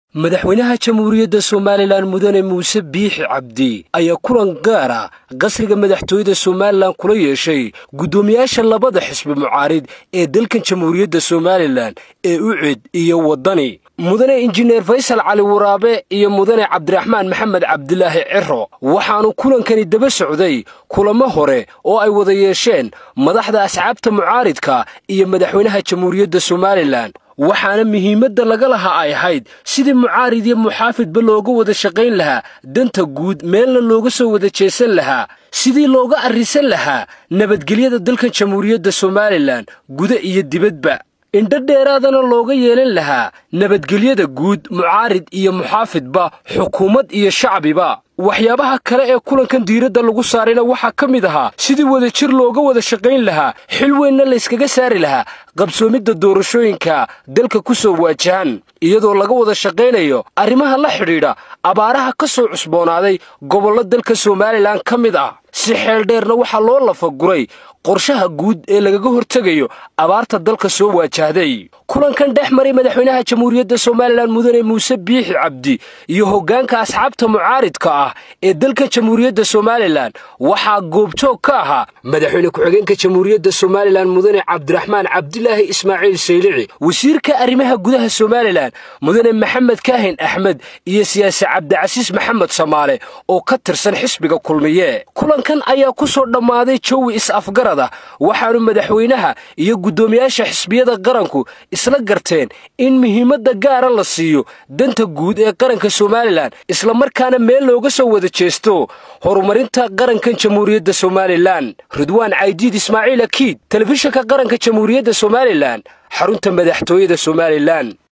madaxweynaha jamhuuriyadda somalilan mudane muuse biixi cabdi ayaa kulan gaara qasriga madaxtooyada somalilan kula yeeshay guddoomiyaasha labada xisbi mucaarid ee dalkan jamhuuriyadda somalilan ee ucid iyo waddani mudane injineer faysal cali waraabe iyo mudane cabdiraxmaan maxamed cabdilaahi ciro waxaanu kulankani daba socday kulamo hore oo ay wada yeesheen madaxda asxaabta mucaaridka iyo madaxweynaha jamhuuriyadda somalilan waxaana muhiimadda laga lahaa ay ahayd sidii mucaarid iyo muxaafidba looga wada shaqayn lahaa danta guud meelna looga soo wada jeesan lahaa sidii looga arrisan lahaa nabadgelyada dalkan jamhuuriyadda somalilan guda iyo dibadba indho dheeraadana looga yeelan lahaa nabadgelyada guud mucaarid iyo muxaafidba xukuumad iyo shacbiba waxyaabaha kale ee kulankan diiradda lagu saarayna waxaa ka mid ahaa sidii wadajir looga wada shaqayn lahaa xil weynna layskaga saari lahaa qabsoomidda doorashooyinka dalka ku soo waajahan iyadoo laga wada shaqaynayo arrimaha la xidhiidha abaaraha ka soo cusboonaaday gobollo dalka somalilan ka mid ah si xeeldheerna waxaa loo lafaguray qorshaha guud ee lagaga hortegayo abaarta dalka soo waajahday kulankan dhex maray madaxweynaha jamhuuriyadda somalilan mudane muuse biixi cabdi iyo hoggaanka asxaabta mucaaridka ah ee dalka jamhuuriyadda somalilan waxaa goobjoog ka ahaa madaxweyne ku-xigeenka jamhuuriyadda somalilan mudane cabdiraxmaan cabdilaahi ismaaciil saylici wasiirka arrimaha gudaha somalilan mudane maxamed kaahin axmed iyo siyaasi cabdicasiis maxamed samaale oo ka tirsan xisbiga kulmiye kulankan ayaa ku soo dhammaaday jawi is-afgarad ah waxaanu madaxweynaha iyo guddoomiyaasha xisbiyada qaranku isla garteen in muhiimadda gaara la siiyo danta guud ee qaranka somalilan islamarkaana meel looga soo wada jeesto horumarinta qarankan jamhuuriyadda somalilan ridwaan caydiid ismaaciil akiid telefishinka qaranka jamhuuriyadda somalilan xarunta madaxtooyada somalilan